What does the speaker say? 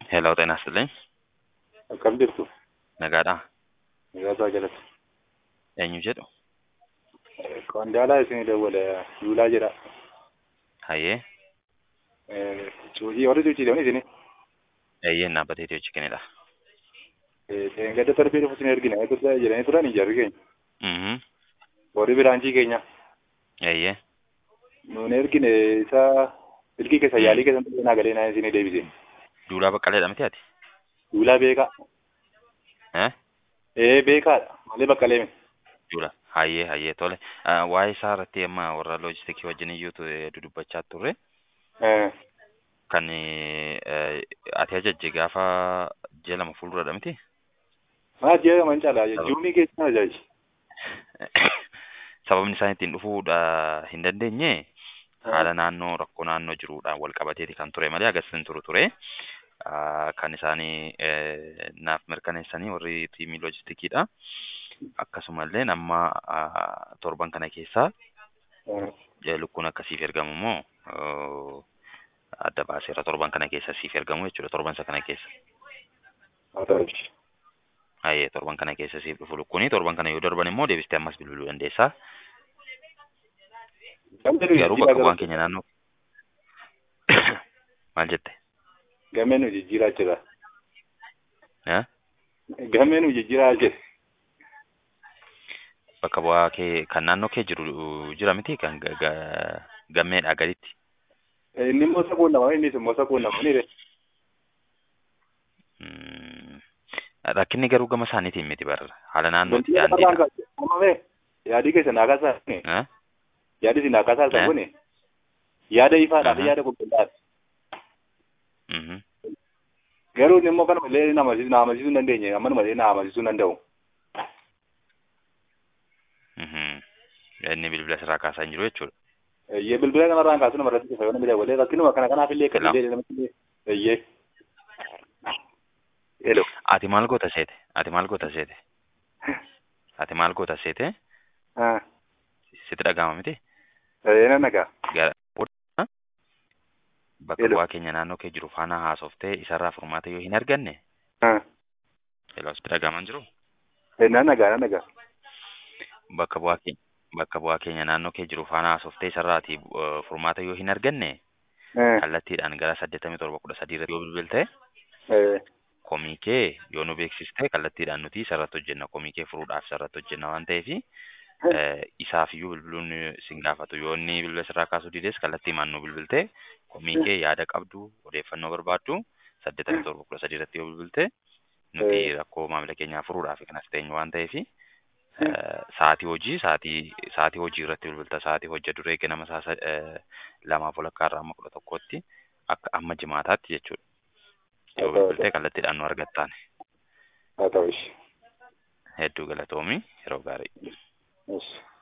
Hello, ጤና ይስጥልኝ። Akkam jirtu? Nagaadhaa? Nagaasaa jalatti. Eenyu jedhu? Qondaalaa isin dawwale Duulaa jedha. Hayyee. Cuucii warri cuuciidhaan isin Eeyyeen dhaabbatee hojii kennedha. gadda darbee dhufu isin ergina jedhanii turan ijaarri keenya. Mhm. Warri biraanchii keenya. Eeyyee. Nuun ergine isa ilkii keessa yaalii keessa turre naa galee naa isin deebise. Duulaa Baqqaleedha miti ati? Duulaa beekaa. Eh? Ee beekaadha. Malee baqqalee mi? Duula. Hayyee hayyee tole. Ah, Waa'ee isaa irratti amma warra loojistikii wajjin iyyuu dudubbachaa turre. Kan eh, ati ajajje gaafa ji'a lama fuulduradha miti? Maa ji'a man caalaa juunii keessa ajaaji. Sababni isaan ittiin dhufuudha hin dandeenye haala naannoo rakkoo naannoo jiruudhaan wal qabateeti kan ture malee agarsiisan turu ture. Ah, Kan isaanii eh, naaf mirkaneessanii warri tiimii loojistikiidha. Akkasumallee amma ah, torban kana keessaa eh, lukkuun akkasiif ergamu immoo oh, adda baaseera torban kana keessa siif ergamu jechuudha torban isa kana keessa. Haa ta'u. Hayyee torban kana keessa siif dhufu lukkuuni torban kana yoo darban immoo deebistee ammas bilbiluu dandeessaa. Garuu bakka bu'aan keenya naannoo maal jette? Gamee nu jijjiiraa jira. Eh? Gamee nu jijjiiraa jira. Bakka bu'aa kee kan naannoo kee jiru jira miti kan ga- ga- gammeedhaa gaditti. Inni immoo sakuun nama innis immoo sakuun nama ni Mm, Rakkinni garuu gama isaaniitiin miti barra haala naannootti daandiidha. Amame yaadii keessa naa kaasaa Eh? yaadi isin naa kaasaa Eh? isa kuni yaada ifaadhaa fi Aha. yaada qulqullaadha. Mhm. Garuu inni immoo kanuma illee nama amansiisuu na amansiisuu hin dandeenye ammanuma illee na amansiisuu hin danda'u. Mhm. Inni bilbila sirraa kaasaa hin jiru jechuudha. Eeyyee bilbila kanarraan kaasuu nama irratti fayyadu bile walee rakkinuma kana kanaaf illee kan Hello. illee namatti illee eeyyee. Hello. Ati maal goota seete? Ati maal goota seete? Ati maal goota seete? Ah. Sitti dhaga'ama miti? Ee nan nagaa. Gara bakka Hello. bu'aa keenya naannoo kee jiru faana haasoftee isarraa furmaata yoo hin arganne Ah. Hello, sitti dhaga'aman jiru? Ee nan nagaa nan nagaa. Bakka bu'aa keenya bakka bu'aa keenya naannoo kee jiru faana haasoftee isarraati uh, furmaata yoo hin arganne Eh. kallattiidhaan gara saddeettamii torba kudha sadii irratti yoo bilbilte Eh. komii kee yoo nu beeksiste kallattiidhaan nuti isarratti hojjenna komii kee furuudhaaf isarratti hojjenna waan ta'eef isaaf iyyuu bilbiluun sin gaafatu yoo inni bilbila sirraa kaasuu dides kallattii maan nu bilbilte komii kee yaada qabdu odeeffannoo barbaaddu saddeettamii torba kudha sadii irratti yoo bilbilte nuti Eh. rakkoo maamila keenyaa furuudhaaf kanas teenyu waan ta'eef sa'aatii hojii sa'aatii sa'aatii hojii irratti bilbilta sa'aatii hojja duree ganama saa sa- eh, lamaaf walakkaa irraa amma kudha tokkotti akka amma jimaataatti jechuudha. Yoo Haa ta'u. bilbiltee kallattiidhaan nu argattaan Haa ta'u. hedduu galatoomii yeroo gaarii. Yes.